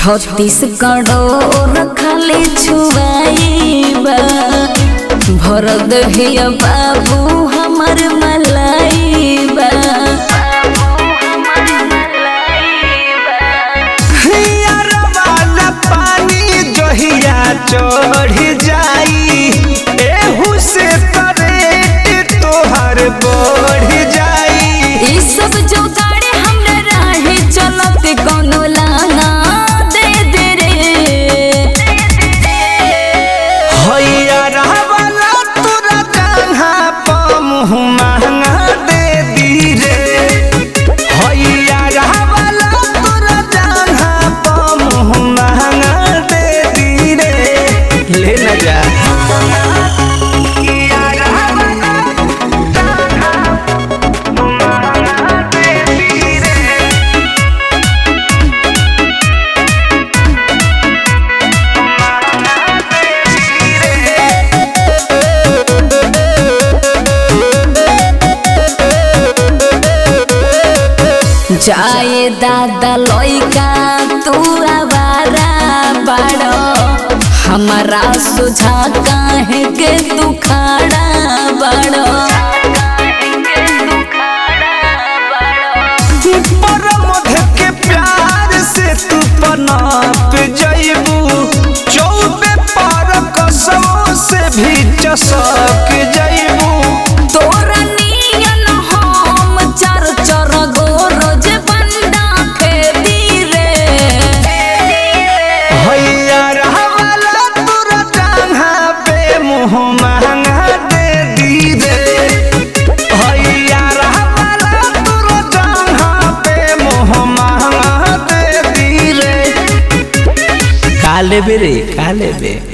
छत्तीसगढ़ खाली छुआईबा भर दहिया बाबू हमर मलाइबा हियरवाला पानी जहिया चढ़ जाई एहू से करेट तोहर बढ़ जाई ई सब जोगाड़े हमरा राहे चलत कोनो लाना दे दे रे हैयरवाला तोरा जंघा प मुँह महंगा दे दी रे हैयरवाला तोरा जंघा प मुँह महंगा दे दी रे ले न जा जाए दादा लइका तू आवारा बाड़ो हमारा सुझा काहे के तू खाड़ा बाड़ो पर मध के प्यार से तू पनाप जइबू चौबे पर कसमों से भी चसक जइबू तोरा नियन हम चार चार गो रोज बंदा खेदी रे हैया रहवाला तोरा टांगा पे मुँह महंगा दे दी रे हैया रहवाला तोरा टांगा पे मुँह महंगा दे दी रे काले बेरे काले बे